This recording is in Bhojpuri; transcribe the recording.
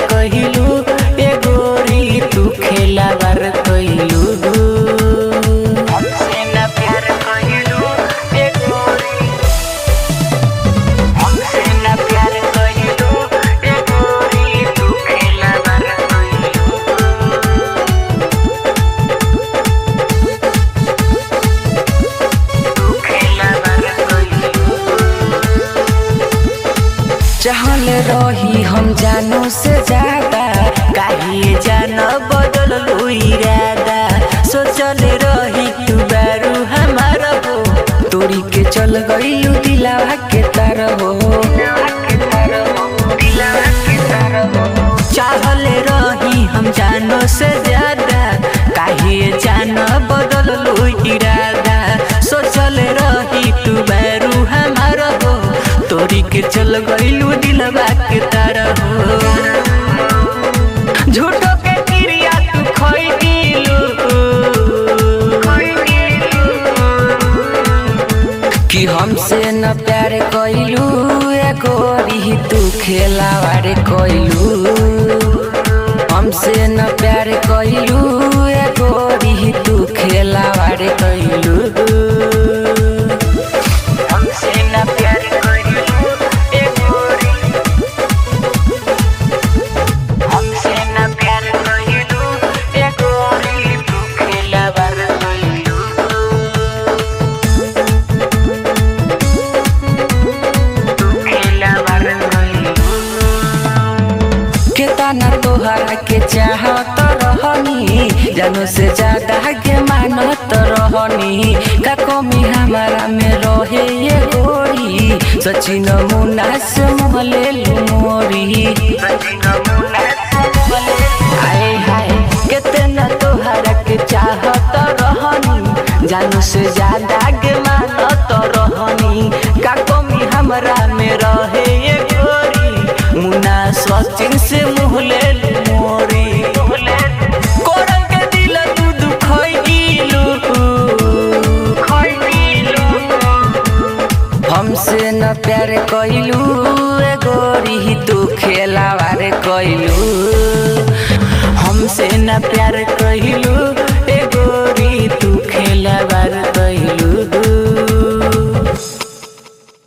कहिलू ए गोरी तू खेलावार कहिलू हमसे न प्यार कहिलू ए गोरी हमसे न प्यार कहिलू ए गोरी तू खेलावार कहिलू तू खेलावार कहिलू चाहल रही हम जानो से ज्यादा काहे जान बदल इरादा सोचल रही तू बारू हमारा हो तोरी के चल गईलू दिलावा के तार हो चाहल रही हम जानो से ज्यादा काहे जान बदल इरादा सोचल रही तू बारू हमारा हो तोरी के चल गईलू दिलवा के तार हो झूठो के क्रिया तू खोई दिलू कि हमसे न प्यार कइलू ए गोरी तू खेलावार कइलू हमसे न प्यार कइलू ए गोरी तू खेलावार कइलू हमसे न प्यार कइलू ए गोरी हमसे न प्यार कइलू ए गोरी तू खेलावार कइलू केतना तोहरा के चाहत रहनी जानो से ज्यादा के मानत रहनी का कमी हमारा में रहे ये गोरी सचिन मुन्ना से मोहले मोरी आए हाय केतना तोहरा के चाहत रहनी जानो से ज्यादा के मानत रहनी का कमी हमरा में रहे ये गोरी मुन्ना सचिन से मुहले मोरी कोरल के दिल तू दुखई गिलू हमसे न प्यार कइलू ए गोरी तू खेलावार कइलू हमसे न प्यार कइलू